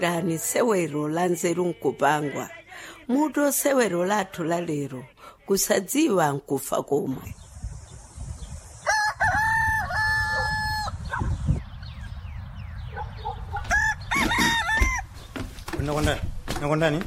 dani sewero la nzeru nkupangwa muto sewero lathu la lero kusadziwa nkufa komwe nakondani nakondani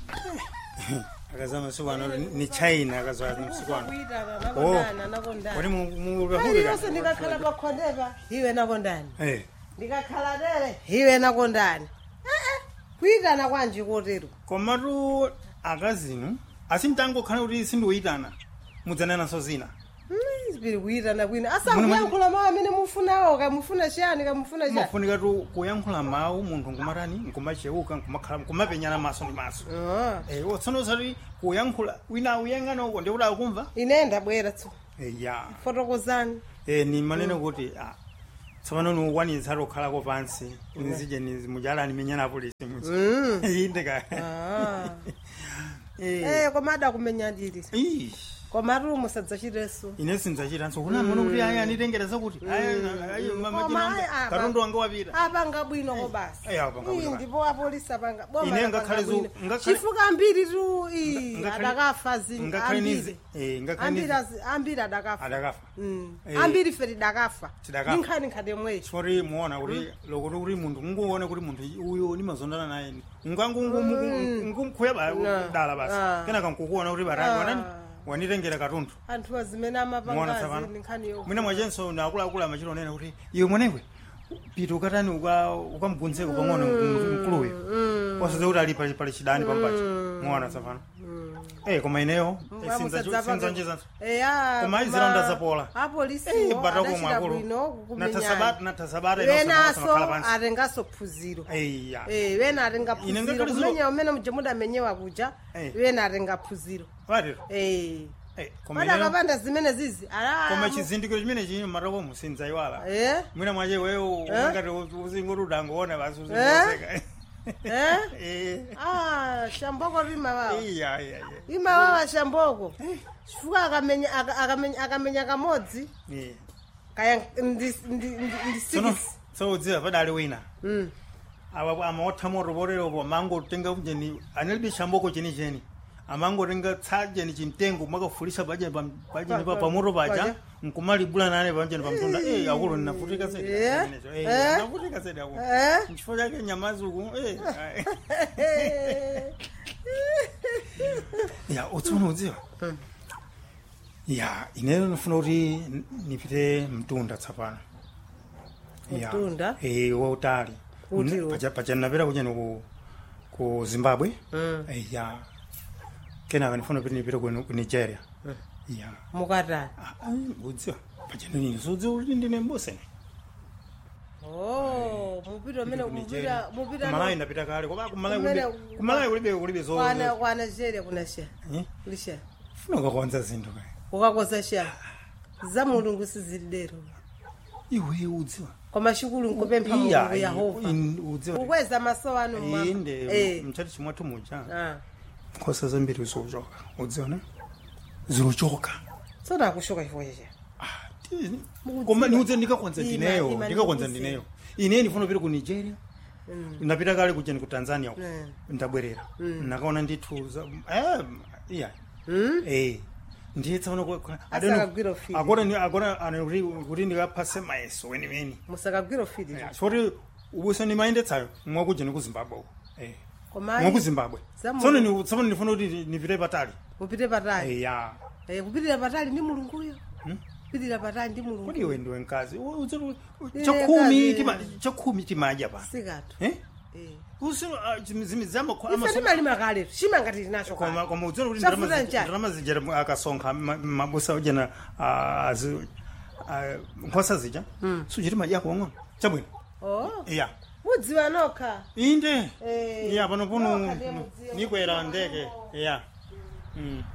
akazama msiku ano ni china akazwa msiku ano Oh. wati mukahulika yonse ndikakhala pakhondepa iwe nakondani eh ndikakhala tere iwe nakondani kuyitana kwanji kotero komatu akazinu asimtangokhala kuti sindiuyitana mudzanenanso zina pili kuyitana kwina asankuyankhula mawu amene mufunawo kamufuna chiyani kamufuna chiyani mafunika tu kuyankhula mawu munthu nkumatani nkumacheuka nkumakhala nkumapenyana maso ndi maso Ah. eh watsono sati kuyankhula wina uyang'ana uko ndikuti akumva ine ndabwera tso eh ya fotokozani eh ni manene kuti ah tsopano niukwanitsa tokhalako pansi nizije mujalani menyana polisi mudzi inde ka Ah. eh eh koma adakumenyadiri ih, komatu musadzachiteso ine sindzachitanso kuna muno kuti aya anitengera zakuti Koma ayi, apa. katundu wanga wapita apanga bwinoko basi Eh, apanga bwino Ii, basi. ndipo apolisi apanga boma Ine lapanga ngakhale zu- bwino. ngakhale- chifuka ambiri tu ii, Ngakhale- adakafa zinthu ngakhale ambiri nizi- eh, ngakhale ambiri nizi- azi- ambiri adakafa adakafa Mm. Eh. ambiri fe tidakafa Tidakafa. ninkhani nkhate mwecho sori muona kuti lokuti kuti munthu unguone kuti munthu uyu nimazondana naye ngangungumkhuya dala basi Ah. kenaka nkukuona kuti barani wanani wanitengera katundu anthu azimene muona amapangazi tsapano ninkhani yo mwina mwachenso naakuluakulu amachita onena kuti iwe mwenekwe pita ukatani uka- ukamubvunzeko pang'ono mkuluyo wasadza kuti ali pali- pali chidani pampacho muona tsapano eh koma ineyo eh, sinza- sinzonjezanso Koma ayi zilonda zapola. Eh, apolisiwo batako adachita mwakulu. bwino Natasabata- natasabata wenaso inosomakhala pansi. atengaso phunziro eya Eh, wena atenga Ine phunziro ngakhale zilo- kumenya umene muje mudamenyewa kuja Eh. wena atenga phunziro watero Eh. Eh, koma ineyo padakapanda zimene zizi koma chizindikiro chimene chili mmatoko musinzayiwala Eh? mwina mwache wewo Eh? ungati uzingoti udangoona basi Eh? uzingoseka Eh? Eh. Ah, shamboko rimawawa iya iya iya imawawa shamboko chifukwa akamenya aka- akamenya akamenya kamodzi Eh. kaya ndi ndi- ndi- ndi tsono six so udziwa padali wina Mm. awa amaotha moto poteropo amangotenga jeni analibe shamboko chenicheni amangotenga tsa jeni chimtengo mwakafulisa pajeni pa- pajeni pa- Pa- pamoto paja. paja nkumalibula nane pajeni pamtunda eh akulu ninafutika sedi Eh? Zimenezo. Eh, Eh? ninafutika sedi akulu Eh? nchifukwa chake nyamazuku eh ya utsono udziwa ya ineyo ndifuna kuti n- nipite mtunda tsapano Ya. Mtunda? eh wautali Kuti N- wo? paja paja napita kucheni ku ku zimbabwe Mm. Eh, ya kenaka ndifuna kuti nipite ku ku nigeria ya mukatani Ah, ah, udziwa paja nini sudziwa kuti ndine mboseni oh mupita umene mupita mupita kumalayi ndapita kale koma kumalayi Kumene- kulibe kumalayi kulibe kulibe zo kwana kwana shere kuna shere Eh? kuli shere funa ukakonza zinthu kaya ukakoza shere za mulungu sizilidero iwe udziwa koma chikulu nkupempha Iya, mulungu yehova in- udziwa ukweza maso anu mmwamba. inde Eh. mchati chimwathu muja Ah. nkhosa zambiri zikuchoka udziona zikuchoka tsono akushoka chifukwa cheche Ah, ti- koma niudze ndikakonza Ima- ndineyo ima ndikakonza ndikuze. ndineyo ine ndifuna kupita ku nigeria ndapita kale kucheni ku tanzania uko Mm. ndabwerera ndakaona ndithu za- eh, iya Mm? eh ndiye tsaona Asakagwira ufiti. agora ane kuti ndikaphase mayeso weniweni musakagwira ufiti soti ubuso nimayendetsayo mwakujeni ku zimbabwe uko eh koma mwaku zimbabwe Zamu- tsono ni- tsono ndifuna kuti nipite patali mupite patali ya Eh, kupitira patali ndi mulunguyo Hmm? kupitira patali ndi mulungu kodi iwe ndiwe mkazi U- uzi- u- Ine chakhumi mkazi. tima- chakhumi timadya pa sikathu Eh? Eh. Usi- ah, zimi- zimi zama- ife amaso- timalima kaletu chimangati tinacho koma kale koma udziwa kuti Chafuta ndalama zi- njani? ndalama zijera mu- akasonkha ma- mabusa ujena ah, azi- ah, nkhosa zija suchiti madyako wang'ono chabwino oh iya mudziwa nokha inde Eh, iya pano puno nokha ndiye mudziwa. nikwera ndeke iya Mm.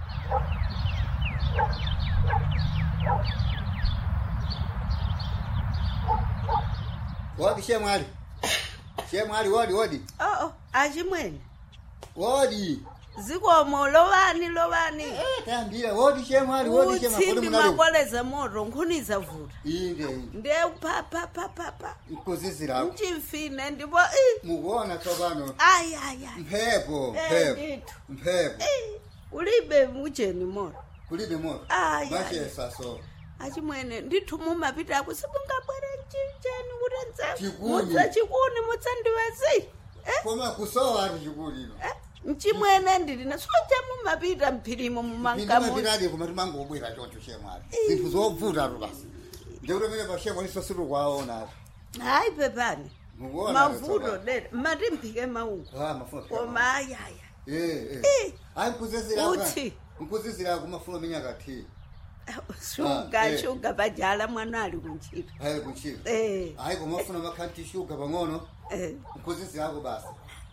wodi shemwali shemwali wodi wodi oo achimwene wodi zikomo lovani lovani Eh, tambira woti chemwali woti chema kodi utsimbi munali makoleza moto nkhuniza vuta inde inde nde papapapapa nkuzizirako mchimfine ndipo i mukuona tsopano ayi ayi ayi mphepo Eh, mphepo ndithu. mphepo Eh, ulibe mujeni moto kulibe moto Ai, ai. machesa so achimwene ndithu mumapita ako sibungabwere mchicheni kurenza Chikuni. mudza chikuni mutsandiwezi koma kusowa ati chikulino mchimwene ndilina soja mumapita mphirimo mumangamu ndimapitadi koma timangobwera choncho chemwali zinthu zobvuta tu basi ndikuti pamene pashemo liso sitikwaona ati hayi pepani mukuona mavuto dera matimphike maungu ah mafuna koma ayaya eh Eh. eh ayi nkuzizira Uthi. nkuzizira kumafuna minyaka thi shuga Ah, eh. shuga pajala mwana ali kuntchito ayi kuchira eh ayi kumafuna makhanti shuga pang'ono eh nkuzizirako basi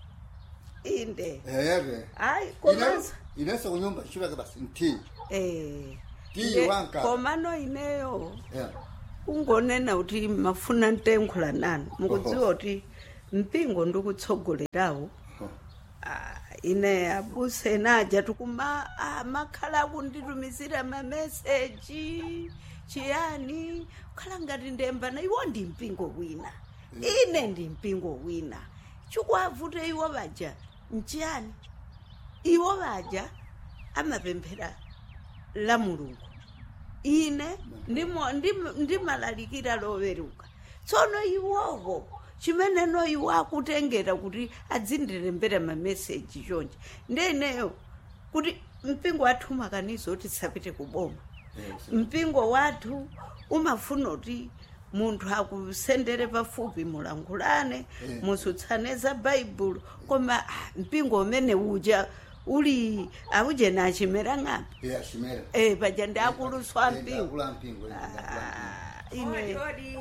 inde ere hayi komanso inenso kunyumba shulake basi nthi eh Tiyi Nde- wanka. komano ineyo yeah. ungonena kuti mafuna ntenkhula nanu mukudziwa kuti mpingo ndikutsogolerawo Oh. Ah, ine abuse naja tikuma ah, makhala akunditumizira mameseji chiyani khala ngati ndembana iwo ndi mpingo wina ine ndi mpingo wina chikwavute iwo vaja nchiyani iwo vaja amapemphera la mulungu ine ndimo- ndim- ndimalalikira loweruka tsono iwowo chimeneno iwo akutengera kuti adzindirembera mameseji chonje ndeneyo kuti mpingo wathu umakaniza kuti tisapite kuboma Yes. mpingo wathu umafuna kuti munthu akusendere pafupi mulangulane Eh. musutsane za baibulo koma ah, mpingo umene uja uli auje nachimera ng'ambi yeah, shimera eh paja ndi akuluswa Eh, mpingo akula mpingo eh, akula Ah, ine odi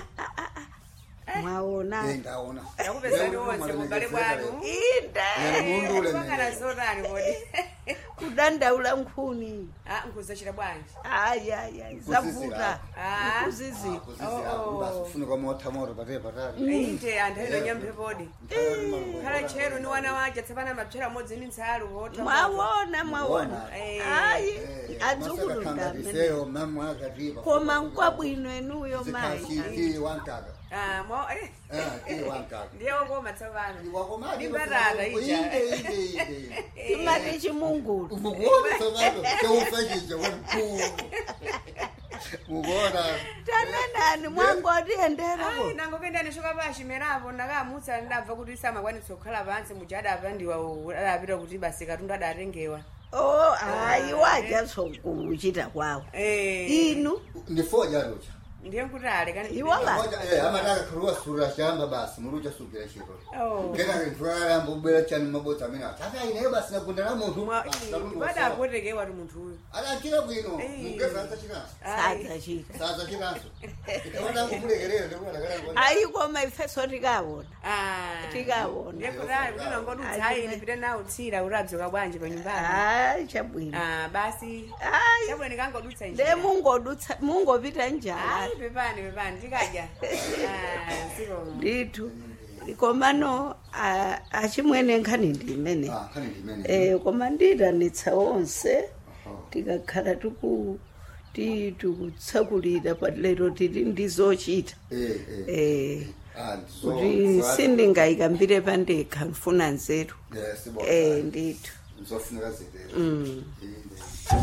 mwaona Eh, ndaona yakupezani wonse mubale bwanu inde mundu ule pakana zotani kodi kudandaula nkhuni Ah, nkuzachita bwanji ayaya zavuta Ah. kuzizira kufunika motha moto patee patali inde anthu aidonya mphepodi khala tchero ni wana waja tsapana mapchera amodzi ni ntsalu wotha mwaona mwaona Mwaona. Eh. ayi adzukulu ndamene adzukuluiseyo mamwakatipa koma nkwabwino enuyo mayi zikhashi wankaka Ah, mwa- eh, Eh, ti wankaka ndiye wakoma tsapano wakomati Ndi mbatata ija. inde inde inde timati chimungulu mukuona tsopano cheufachija wamkulu mukuona tanenani mwangotiyenderako Ai, nango kendani shoka pashi merapo ndakamutsa ndabva kuti samakwanisa kukhala pansi muja adapandiwa adapita kuti basi katundu adatengewa o hayi wajasokuchita kwawo Eh, inu ndifojarucha ndiye nkuti ale kani Iwo ba- amataka khaluwa sura shamba basi murucha sukira chiro Oh. kenake ntwalayamba kubwera chani mabodza amene ataka ineyo basi nakunda la munthu Mwa- basi, ii, kalungu padapotekewa ti munthu uyu adachira bwino Eh. mugeza azachiranso Ai. sadzachita sazachiranso ikawandangomulekerera ndikuadakalangona ayi koma ifeso tikawona Ah. tikawona ndiye kuti ali kuti nangoti utsayi ndipite nawo tsira kuti adzoka bwanji pa nyumbani hayi chabwino Ah, basi hayi chabwino kangodutsa nde njira mungodutsa mungopita njala Ai, pepani pepani tikadya Ah, sikomo ndithu komano a- achimwene nkhani ndi imene khani ndimene eh koma ndiyitanitsa onse Aha. tikakhala tiku ti- tikutsakulira palero tili ndi zochita Eh, eh. eh Ah, ndizo- kuti zo- sindingayikambire pandekha mfuna nzeru Eh, sibona. eh ndithu Nizofuneka zitero. Mm. Inde.